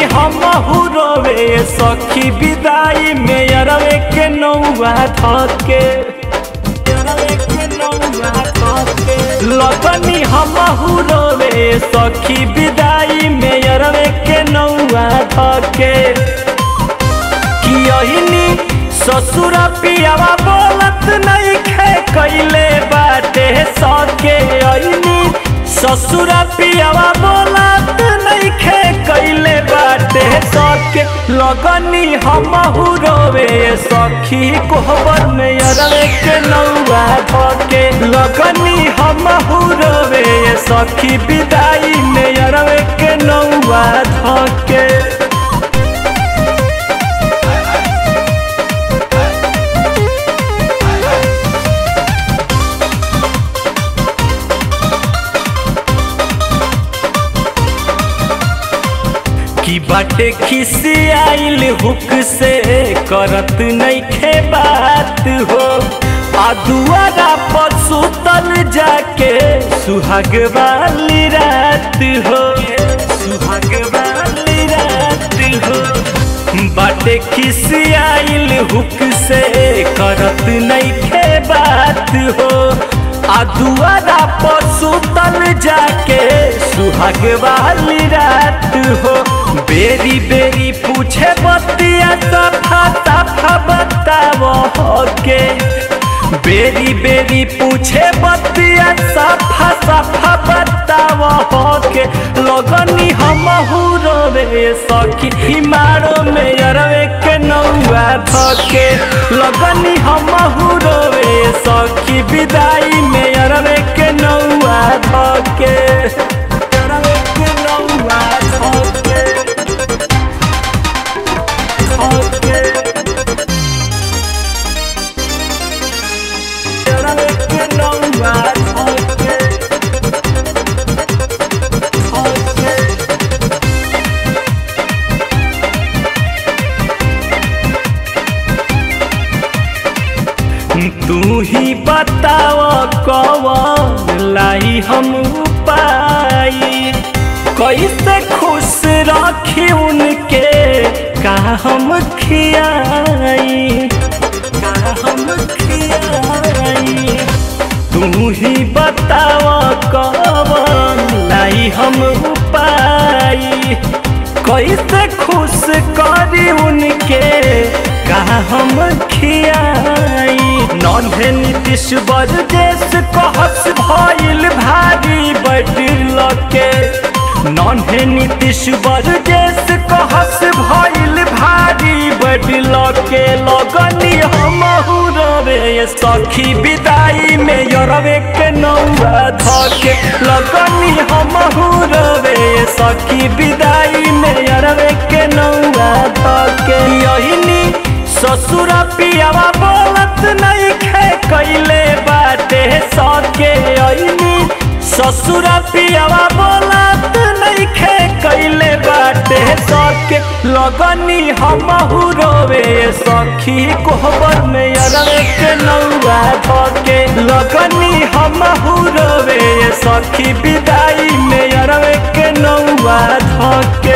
हम रोवे सखी विदाई में अरवे के नौआ धके लगनी हम रोवे सखी विदाई में अरवे के नौआ धके कियहिनी ससुर पियावा बोलत नहीं खे कैले बाटे सके अहिनी ससुर पियावा बोलत नहीं खे कैले बाटे सके लगनी हम रोवे सखी कोहबर में अरवे के नौआ धके लगनी हम रोवे सखी विदाई में अरवे के नौआ धके की बाटे खिसी आइल हुक से करत नहीं खे बात हो आ दुआरा पर सुतल जाके सुहाग वाली रात हो सुहाग वाली रात हो बाटे खिसी आइल हुक से करत नहीं खे बात हो आ दुआरा पर सुतल जाके सुहाग वाली रात हो बेरी बेरी पूछे बतिया सफा सफा बताओ के बेरी बेरी पूछे बतिया सफा सफा बताओ के लगनी हम रोवे सखी हिमारो में अरवे के नौआ धके लगनी हम रोवे सखी विदाई में अरवे के नौआ धके अरवे के नौआ धके धके अरवे के नौआ धके धके तू ही बताव कवन लाई हम पाई कैसे खुश रखी उनके का हम खियाई का हम खियाई तू ही बताव कवन लाई हम पाई कैसे खुश करी उनके कहा हम खियाई नन्हे नीतीश बरदेश कहस भइल भारी बटिल के नन्हे नीतीश बरदेश कहस भइल भारी बटिल के लगनी हम रवे सखी विदाई में यरवे के नौआ धके लगनी हम रवे सखी विदाई में यरवे के नौआ धके यहिनी ससुर पियावा बोलत नहीं खे कैले बाटे सके अइनी ससुर पियावा बोलत नहीं खे कैले बाटे सके लगनी हम रोवे सखी कोहबर में अरवे के नौआ धके लगनी हम रोवे सखी विदाई में अरवे के नौआ धके